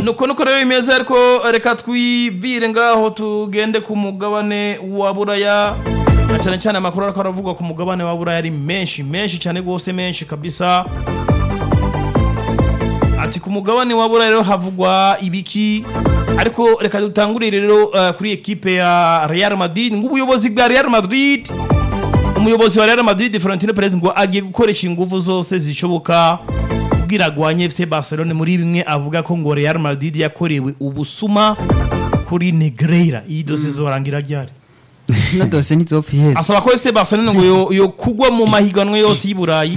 nuko nuko rero bimeze ariko reka twivire ngaho tugende ku mugabane wa buraya na cyane cyane amakuru ariko aravugwa ku mugabane wa buraya ari menshi menshi cyane rwose menshi kabisa ati ku mugabane wa buraya rero havugwa ibiki ariko reka dutangurire rero uh, kuri ekipe ya Real Madrid ng'ubuyobozi bwa Real Madrid umuyobozi wa Real Madrid Florentino Perez ngo agiye gukoresha ingufu zose zishoboka kugira agwanye FC Barcelona muri bimwe avuga ko ngo Real Madrid yakorewe ubusuma kuri Negreira iyi dose zorangira ryari no dose ntizopfa ihera asaba ko FC Barcelona ngo yo, yo kugwa mu mahiganwa yose y'i Burayi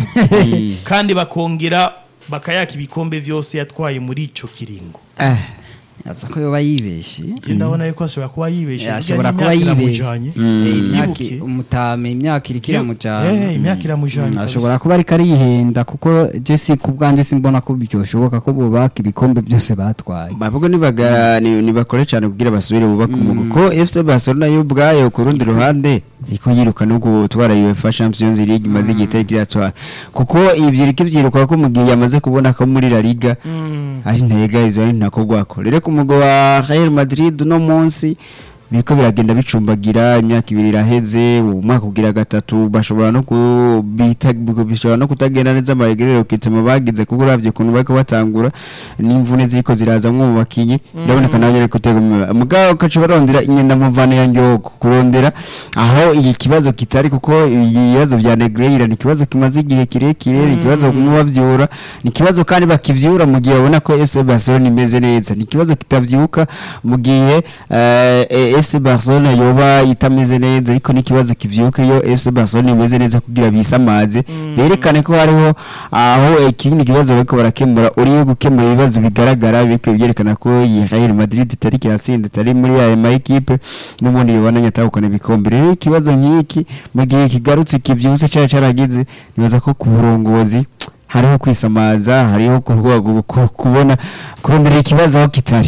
kandi bakongera bakayaka ibikombe vyose yatwaye muri ico kiringo eh yaza ko yoba yibeshe Njye ndabona yuko ashobora kuba yibeshe Eh, burya ashobora kuba n'imyaka yibeshe iramujanye. Eh, imyaka Yibuke. umutame imyaka iriko iramujana Eh, imyaka iramujanye Mm, kabisa. ashobora kuba ariko arihenda kuko jesi ku bwanjye simbona ko byoshoboka ko bubaka ibikombe byose batwaye bavuga nibagara ni- nibakore cyane kugira basubire bubake umugo ko FC Barcelona yo ubwayo ku rundi ruhande iko yiruka no gutwara UEFA Champions League maze igitego kiratwara kuko ibyo iriko byiruka ko mu gihe yamaze kubona ko muri La Liga ari ntega izo ari ntako gwako rero ku mugo wa Real Madrid no munsi biriko biragenda bicumbagira imyaka ibiri iraheze umwaka ugira gatatu bashobora no kubita bishobora no kutagenda neza amaregerero kitema bagize kuko uravye ukuntu bariko batangura n'imvune ziriko zirazamwo mu bakinyi biraboneka nawe nyene kutega umwe mugabo kaca barondera inyenda muvane ya nyogo kurondera aho iyi kibazo kitari kuko ibibazo vya Negreira ni ikibazo kimaze igihe kirekire ni ikibazo kumwe bavyura ni ikibazo kandi bakivyura mu gihe babona ko FC Barcelona imeze neza ni ikibazo kitavyuka mu gihe eh, eh, FC Barcelona yoba itameze neza ariko n'ikibazo kivyuka iyo FC Barcelona imeze neza kugira bisamaze berekane ko hariho aho ikindi kibazo bariko barakemura uriyo gukemura ibibazo bigaragara biriko byerekana ko iyi Real Madrid itari kiratsinda itari muri aya ma equipe n'ubundi yobana atahukana ibikombe rero ikibazo nk'iki mu gihe kigarutse kivyutse cyari caragize nibaza ko ku burongozi hariho kwisamaza hariho kurwego kubona kurondera ikibazo aho kitari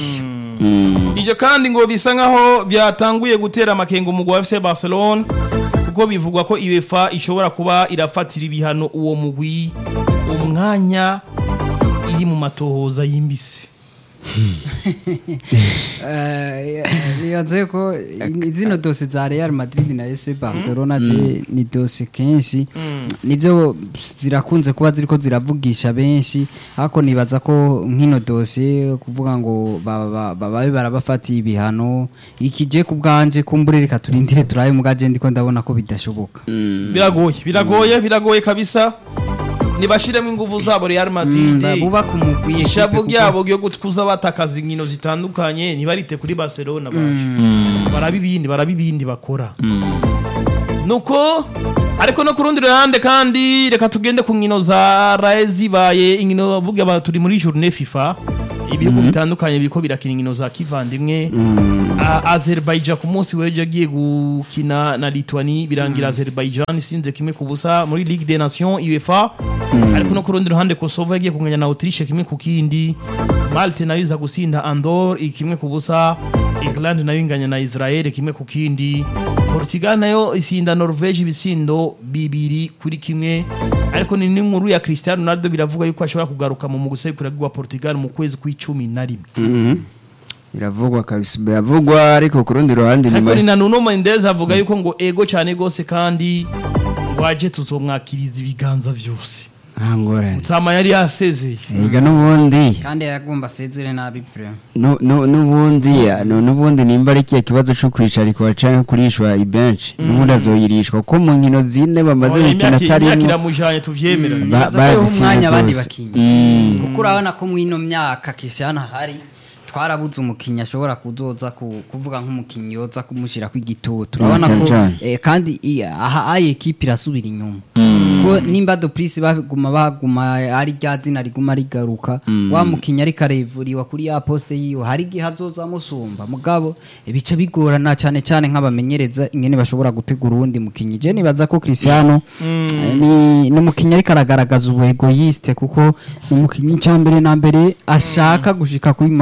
Mm. ivyo kandi ngo bisa nkaho byatanguye gutera amakenga umugwi wa FC Barcelona kuko bivugwa ko UEFA ishobora kuba irafatira ibihano uwo mugwi umwanya iri mu matohoza yimbise bibaze ko i- zino dose za Real Madrid na FC Barcelona je ni dose kenshi nivyo zirakunze kuba ziriko ziravugisha benshi ariko nibaza ko nkino dose kuvuga ngo ba- ba- ba- babe barabafatiye ibihano ikije ku bwanje kumbure reka turindire turabe mugaje ndiko ndabona ko bidashoboka biragoye biragoye biragoye kabisa nibashiremo ingufu zabo Real Madrid bubaka umugwi ishavu ekipe ryabo ryo gutkuza batakaza inkino zitandukanye ntibarite kuri Barcelona baje baraba ibindi baraba ibindi bakora nuko ariko no ku rundi ruhande kandi reka tugende ku nkino za raye zibaye inkino burya ba- turi muri journée FIFA ibihugu bitandukanye biriko birakina inkino za kivandimwe A- Azerbaijan ku munsi w'ejo agiye gukina na Lituanie birangira Azerbaijan isinze kimwe ku busa muri Ligue des Nations UEFA ariko no ku rundi ruhande Kosovo yagiye kunganya na Autriche kimwe ku kindi Malte nayo iza gusinda Andorre ikimwe ku busa England nayo inganya na Israel kimwe ku kindi Portugal nayo isinda Norvege ibisindo bibiri kuri kimwe ariko ni n'inkuru ya Cristiano Ronaldo biravuga yuko ashobora kugaruka mu mugusekura wa Portugal mu kwezi kw'icumi na rimwe biravugwa kabisa biravugwa ariko ku rundi ruhande ariko nyuma ni na Nuno Mendes avuga yuko ngo ego cyane gose kandi waje tuzomwakiriza ibiganza byose nta ngorane Tama yari yasezeye ega n'ubundi kandi yagomba asezere nabi vraiment nu- nu- n'ubundi nu- n'ubundi nimba ari kiya kibazo cyo kwicarikwa canke kurishwa ibenshi n'ubundi azoyirishwa kuko mu nkino zine bamaze Oya, gukina imyaka imyaka atarimo iramujanye tuvyemera Ba- nibaza ko yoha barazitsinze umwanya abandi zose. bakinnyi Mm. kuko urabona ko mw'ino myaka Cristiano hari twarabuze umukinnyi ashobora kuzoza ku- kuvuga nk'umukinnyi yoza kumushyira ku igitutu urabona cyane ko cyane. eh, kandi i- aha ayi ekipi irasubira inyuma ko nimba doprisi baguma baguma ari rya zina riguma rigaruka wa mukinnyi ariko arevuriwa kuri ya poste yiwe hari igihe azoza amusumba mugabo bica bigorana cyane cyane nk'abamenyereza ingene bashobora gutegura uwundi mukinnyi je nibaza ko Cristiano eh, ni ni umukinnyi ariko aragaragaza ubu egoyiste kuko ni umukinnyi cya mbere na mbere ashaka gushika kuri ma objectif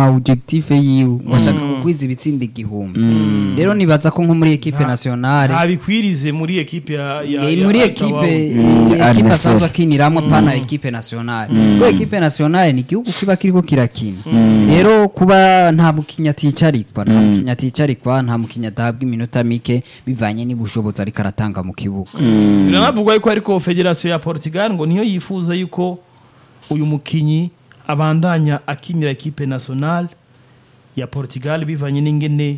objectif yiwe washaka kukwiza ibitsinda igihumbi rero nibaza ko nko muri equipe nationale ntabikwirize muri ekipe ya ya- Eh, ya muri Akawawu. ekipe Mm, ekipe Al asanzwe Nassr. akiniramo pana ekipe nationale kuko ekipe nationale ni igihugu kiba kiriko kirakina rero kuba nta mukinya aticarikwa nta mukinya aticarikwa nta mukinya adahabwa iminota mike bivanye n'ubushobozi ariko aratanga mu kibuga biranavugwa yuko ariko federasiyo ya portugal ngo niyo yifuza yuko uyu mukinyi abandanya akinira ekipe nationale ya portugal bivanye n'ingene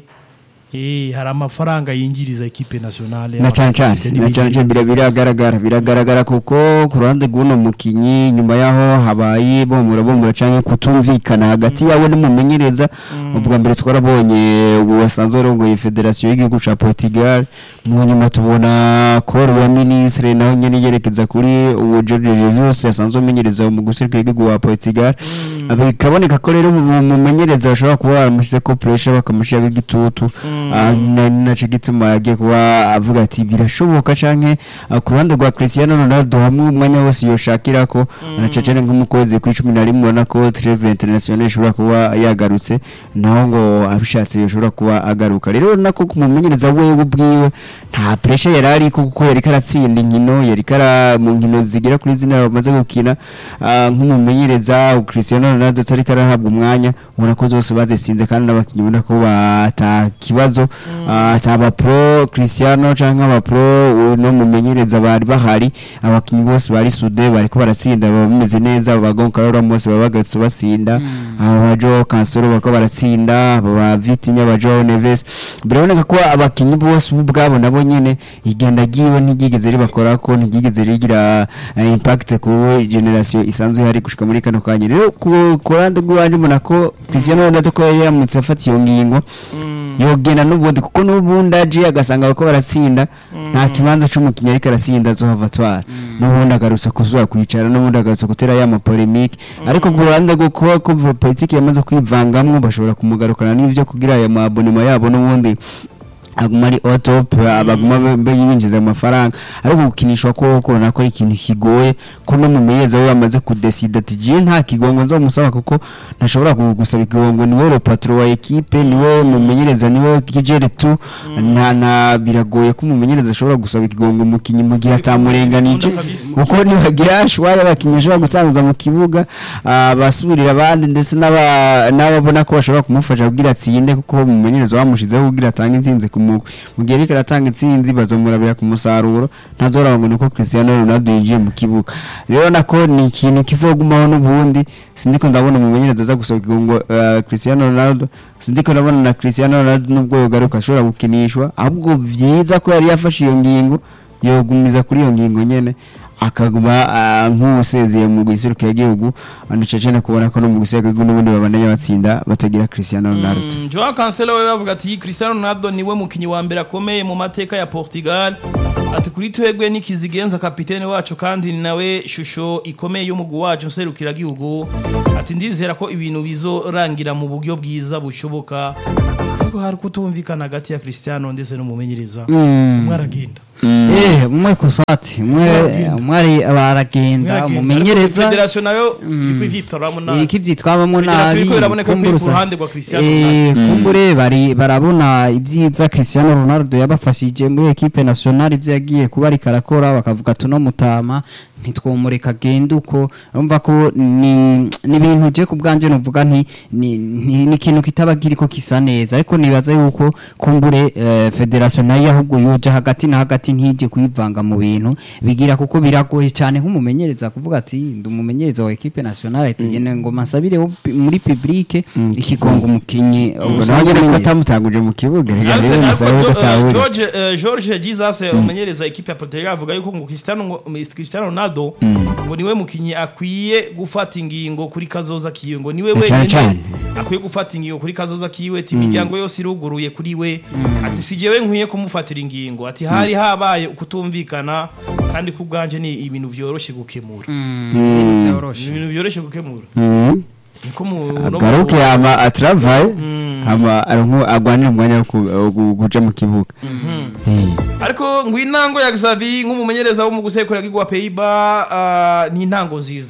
eh, hari amafaranga yinjiriza ekipe nationale na cyane cyane y'abafite na cyane cyane bira- biragaragara biragaragara kuko ku ruhande rw'uno mukinyi nyuma yaho habaye bomura bomura cyangwa kutumvikana hagati yawe n'umumenyereza ubwa mbere twarabonye ubu wasanzwe arongoye federasiyo y'igihugu cya portugal mu nyuma tubona koro ya minisitiri naho nyine yerekeza kuri uwo george jesus asanzwe amenyereza mu guserukira igihugu wa portugal bikaboneka ko rero umu- umumenyereza bashobora kuba baramushyize ko puresha bakamushyiraho igitutu Ah, na- nacyo gituma yagiye kuba avuga ati birashoboka canke ah, ku ruhande rwa Cristiano Ronaldo hamwe umwanya wose yoshakira ko naco cyane nk'umukozi ku icumi na rimwe ubona ko Treve International ishobora kuba yagarutse naho ngo abishatse yoshobora kuba agaruka rero nako kumumenyereza wewe ubwiwe nta pressure yari ari kuko yari karatsinda inkino yari kara mu nkino zigera kuri zine bamaze gukina ah, nk'umumenyereza Cristiano Ronaldo atari karahabwa umwanya ubona ko zose bazisinze kandi n'abakinnyi ubona ko bata kibazo ataba pro Cristiano cyangwa aba pro no mumenyereza bari bahari abakinnyi bose bari sude bari ko baratsinda baba bameze neza aba Goncalo Ramos baba bagatse basinda aba Joao Cancelo bako baratsinda aba Vitinha aba Joao Neves biraboneka ko abakinnyi bose ubu ubwabo nabo nyine igenda giwe ntigigeze ribakora ko ntigigeze rigira eh, impact ku generation isanzwe hari gushika muri kano kanya rero ku ku ruhande rw'iwanje mbona ko Cristiano Ronaldo ko yari yaramutse afata iyo ngingo yogenda n'ubundi kuko n'ubundi aje agasanga bako baratsinda nta kibanza c'umukinnyi ariko arasinda azohava atwara n'ubundi agarutse kuzuba kwicara n'ubundi agarutse gutera ya mapolemike ariko ku ruhande rwo kuba kuva politiki yamaze kwivangamwo bashobora kumugarukana n'ibyo kugira aya mabonema yabo n'ubundi aguma ari otop abaguma binjiza amafaranga ariko gukinishwa ko kubona ko ari ikintu kigoye ko no mu meyeza we bamaze kudesida ati jiye nta kigongo nzamusaba kuko ntashobora gusaba ikigongo niwe le patron wa equipe niwe mumenyereza niwe kijere tu nta na biragoye ko umumenyereza ashobora gusaba ikigongo umukinyi mu gihe atamurenganije kuko nibagira ashwaye abakinyi ashobora gutanguza mu kibuga basubirira abandi ndetse n'aba- n'ababona ko bashobora kumufasha kugira atsinde kuko umumenyereza bamushizeho kugira atange intsinzi ku mugwi mu gihe ariko aratanga intsinzi bazamurabira ku musaruro ntazoraba ngo nuko Cristiano Ronaldo yinjiye mu kibuga rero nako ni ikintu kizogumaho n'ubundi sindiko ndabona umumenyereza aza gusaba ikigongo eh, Cristiano Ronaldo sindiko ndabona na Cristiano Ronaldo nubwo yogaruka ashobora gukinishwa ahubwo byiza ko yari yafashe iyo ngingo yogumiza kuri iyo ngingo nyene akaguma ah, nk'usezeye mu giserukira igihugu anacecene kubona ko no mu giserukira igihugu n'ubundi babandanya batsinda batagira Cristiano Ronaldo Mm, Joao Cancelo we bavuga ati Cristiano Ronaldo niwe mukinyi wa mbere akomeye mu mateka ya Portugal ati kuri twebwe nikizigenza kapitene wacu kandi ni nawe shusho ikomeye y'umugwi wacu nserukira gihugu ati ndizera ko ibintu bizorangira mu buryo bwiza bushoboka ariko hari kutumvikana hagati ya Cristiano ndetse n'umumenyereza umwe aragenda eh umwe kusati umwe umwe ari baragenda umumenyereza federation nayo iri kwivyitoramo nabi iriko ivyitwabamo Federasiyo nabi iriko iraboneka ko iri ku kumburusa. ruhande rwa Cristiano Eh, kumbure bari barabona ibyiza Cristiano Ronaldo yabafashije muri equipe nationale ivyo yagiye kuba ariko arakora bakavuga tuno mutama ntitwomureka agende uko urumva ko ni ni ibintu je ku bwanje novuga nti ni ni ni ikintu kitaba kiriko kisa neza ariko nibaza yuko kumbure eh, federation nayo ahubwo yoja hagati na hagati ntije kwivanga mu bintu bigira kuko biragoye cyane nk'umumenyereza kuvuga ati ndi umumenyereza wa equipe nationale ati gene ngo masabire wo pi- muri public ikigongo umukinyi ubwo usanzwe nawe nyine ko umenye- atamutanguje mu kibuga reka Ariko- rero ariko nasaba Jo- eh, udatahura George eh, George Jesus umenyereza equipe ya Portugal avuga yuko ngo Cristiano ngo- Cristiano Ronaldo ngo niwe mukinyi akwiye gufata ingingo kuri kazoza kiwe ngo niwe Cyane wenyine cyane. akwiye gufata ingingo kuri kazoza kiwe ati imiryango yose iruguruye kuri we ati si jewe nkwiye kumufatira ingingo ati hari habaye ukutumvikana kandi ku bwanje ni ibintu vyoroshe gukemura ibintu vyoroshe. ni ibintu vyoroshe gukemura Mhm. niko mu no mu- agaruke ama atravaye ama aronko agwanira umwanya wo ku- wo gu- kuja mu kibuga Eh. ariko ngo intango ya Xavi nk'umumenyereza wo mu gusekura gwa Peiba ni intango nziza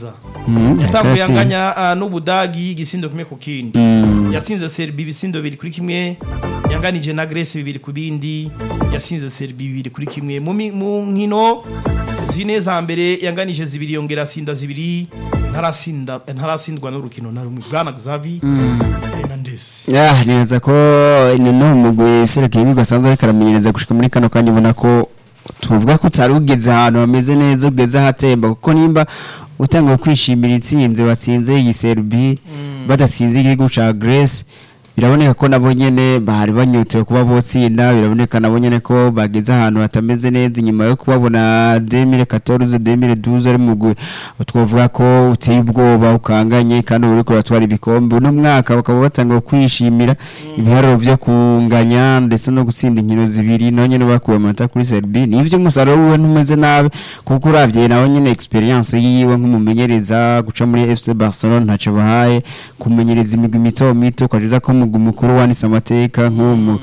Mm, yatanguye yakatsinze. anganya ah, n'ubudagi igisindo kimwe ku kindi yasinze serbi ibisindo bibiri kuri kimwe yanganije na grece bibiri ku bindi yasinze serbi bibiri kuri kimwe mu mi- mu nkino zine za mbere yanganije zibiri yongera asinda zibiri ntarasinda ntarasindwa n'urukino na rumwe bwana xavi hernandez ya neza ko ni no mugwi serukiye ibigo asanzwe ariko aramenyereza gushika muri kano kanya ubona ko tuvuga ko utari ugeze ahantu hameze neza ugeze ahatemba kuko nimba utangiye kwishimira intsinzi watsinze iyi serbi badasinze igihugu ca Grace biraboneka ko nabo nyene bari banyotewe kuba botsinda biraboneka nabo nyene ko bageze ahantu hatameze neza inyuma yo kubabona 2014 2012 ari mugwi twovuga ko uteye ubwoba ukanganye kandi uri kuratwara ibikombe uno mwaka bakaba batangiye kwishimira ibiharuro byo kunganya ndetse no gutsinda inkino zibiri naho nyene bakuye amanota kuri Serbia nivyo umusaruro wiwe ntumeze nabi kuko uravye nawe nyene experience yiwe nk'umumenyereza guca muri FC Barcelona ntaco bahaye kumenyereza imigwi mito mito kwageza ko umugwi mukuru wanditse amateka nk'umu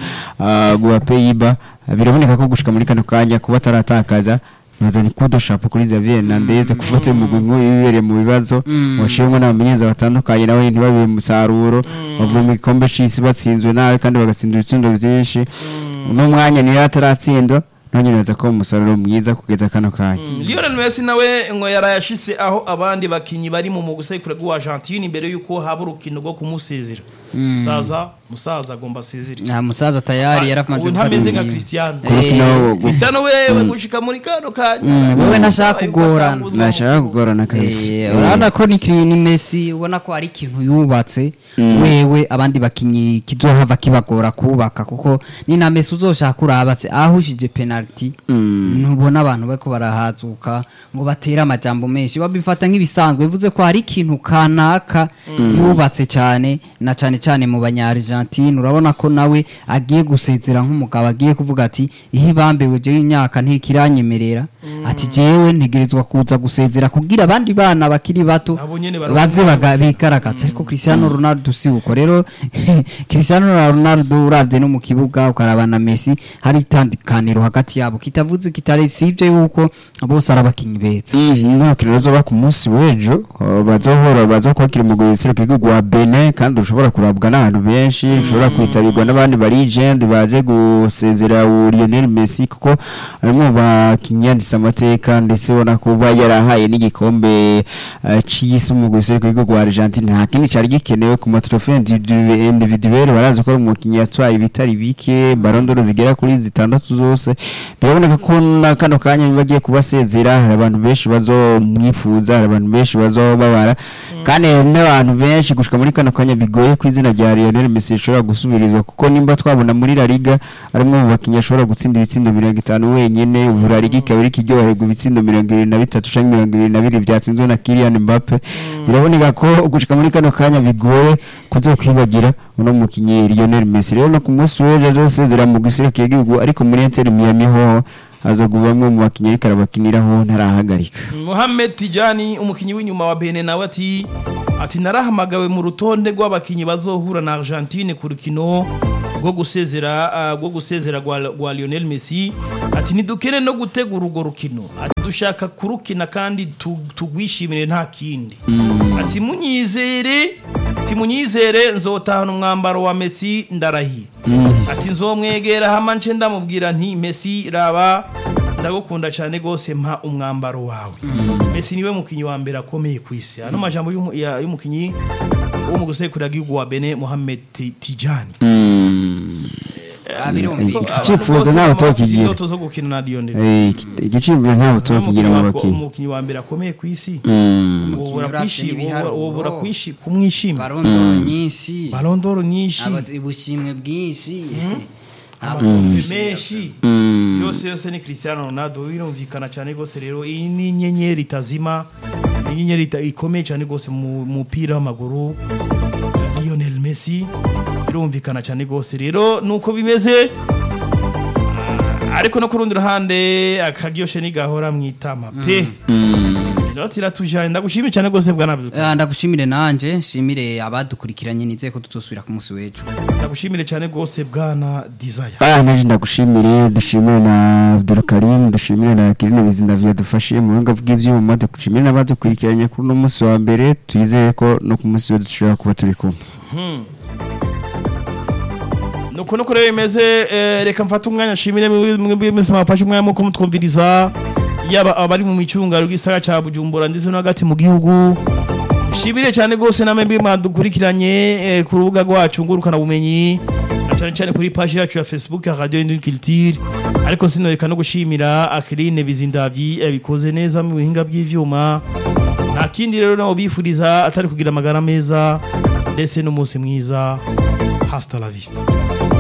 wa Peyiba biraboneka ko gushika muri kano kanya kuba ataratakaza bazanye kudo shapo kuri Xavier Hernandez gufata umugwi nk'uyu wibereye mu bibazo washimwe n'abamenyereza batandukanye nawe ntibabe umusaruro bavuye mu gikombe c'isi batsinzwe nabi kandi bagatsinda ibitsindo byinshi uno mwanya niyo ataratsindwa none neza ko umusaruro mwiza kugeza kano kanya Lionel Messi nawe ngo yarayashitse aho abandi bakinyi bari mu mugusekura rwa Argentine imbere yuko haba urukino rwo kumusezera musaza musaza agomba asezere nta musaza tayari yarafanze ubu ntameze nka Cristiano ku rukino wo- Cristiano wewe gushika muri kano kanya Mm, wewe ntashaka kugorana. ntashaka kugorana kabisa Eh, urabona ko ni Kylian ni Messi ubona ko ari ikintu yubatse wewe abandi bakinyi kizohava kibagora kubaka kuko ni na Messi uzoshaka urabatse ahushije penalty ntubona abantu bariko barahazuka ngo batere amajambo menshi babifata nk'ibisanzwe bivuze ko hari ikintu kanaka yubatse cyane na cyane cyane mu banya Argentine urabona ko nawe agiye gusezera nk'umugabo agiye kuvuga ati ihe ibambewe jewe imyaka ntikiranyemerera ati jewe ntegerezwa kuza gusezera kugira abandi bana bakiri bato Nabo nyene bari- baze baga- bigaragaza ariko Cristiano Ronaldo si uko rero Cristiano Ronaldo uravye no mu kibuga ukaraba na Messi hari itandukaniro hagati yabo kitavuze kitari sivyo yuko bose ari abakinyi beza n'urukino ruzoba ku munsi w'ejo uh, bazohora bazokwakira umugwi w'iserukiro w'igihugu wa Benin kandi ushobora kurabwa n'abantu benshi ushobora kwitabirwa n'abandi ba legend baje gusezera uwo Lionel Messi kuko arimo mu bakinyi yanditse amateka ndetse ubona ko ba yarahaye n'igikombe uh, c'isi umugwi w'iserukiro w'igihugu wa Argentine nta kindi cari gikenewe ku matrofe individuel barazi ko ari umukinyi yatwaye ibitari bike barondoro zigera kuri zitandatu zose biraboneka ko na kano kanya bagiye kubasezera hari abantu benshi bazomwifuza hari abantu benshi bazobabara kandi hari n'abantu benshi gushika muri kano kanya bigoye ku izina rya Lionel Messi rishobora gusubirizwa kuko nimba twabona muri La Liga arimo mu bakinnyi ashobora gutsinda ibitsindo mirongo itanu wenyene ubu La Liga ikaba iriko iryoherwa ibitsindo mirongo ibiri na bitatu canke mirongo ibiri na bibiri vyatsinzwe na Kylian Mbappe biraboneka ko gushika muri kano kanya bigoye kuzokwibagira uno mukinyi Lionel Messi rero no ku munsi w'ejo azosezera mu gisirikare cy'igihugu ariko muri Inter Miami ho azoguba bamwe mu bakinnyi ariko arabakiniraho ntarahagarika Mohamed Tijani umukinyi w'inyuma wa Benin nawe ati ati narahamagawe mu rutonde rw'abakinyi bazohura na Argentine ku rukino rwo gusezera ah, rwo gusezera rwa rwa Lionel Messi ati nidukene no gutegura urwo rukino ati dushaka kurukina kandi tu- tugwishimire nta kindi ati munyizere ati munyizere nzotahana umwambaro wa Messi ndarahiye ati nzomwegera hama nce ndamubwira nti Messi raba ndagukunda cyane gose mpa umwambaro wawe Messi niwe mukinyi wa mbere akomeye ku isi ano majambo y'umu- ya- y'umukinyi wo mu gusekura gihugu wa Benin Mohamed Ti- Tijani icyifuzo ntawe tokigira indoto zo gukina na Lionel igiciro ntawe tokigira mu bakinnyi umukinyi wa mbere akomeye ku isi Mm. wobura uravye kwishi- n'ibiharuro. wobura kwishi- kumwishima barondoro nyinshi barondoro nyinshi aba- ubushimwe bwinshi amatombe menshi yose yose ni Cristiano Ronaldo birumvikana cyane gose rero iyi ni inyenyeri itazima ni inyenyeri ita- ikomeye cyane gose mu mupira w'amaguru Lionel Messi birumvikana cyane gose rero nuko bimeze Ah, ariko no ku rundi ruhande akaryoshe nigahora mwitama pe inoti iratujanye ndagushimiye cyane rwose bwana Abdul Ah, ndagushimire nanje nshimire abadukurikiranye nizeye ko tutosubira ku munsi w'ejo ndagushimire cyane rwose bwana Desire Ah, naje ndagushimire dushimire na Abdulkarim dushimire na Kirino Bizindavya dufashe mu buhinga bw'ivyuma dushimire n'abadukurikiranye kuri uno munsi wa mbere twizeye ko no ku munsi w'ejo dushobora kuba turi kumwe nuko nuko rero bimeze eh, reka mfate umwanya nshimire mwebwe mwese mwafashe umwanya muko mutwumviriza yaba abari mu micungaro gisagara ca Bujumbura ndetse no hagati mu gihugu nshimire cyane rwose namwe mbi mwadukurikiranye eh, ku rubuga rwacu ngurukana bumenyi na cyane cyane kuri page yacu ya Facebook ya Radio Induni Culture ariko sinoreka no gushimira Akrine Bizindavyi yabikoze neza mu buhinga bw'ivyuma nta kindi rero nabo bifuriza atari kugira amagara meza ndetse n'umunsi mwiza hasta la vista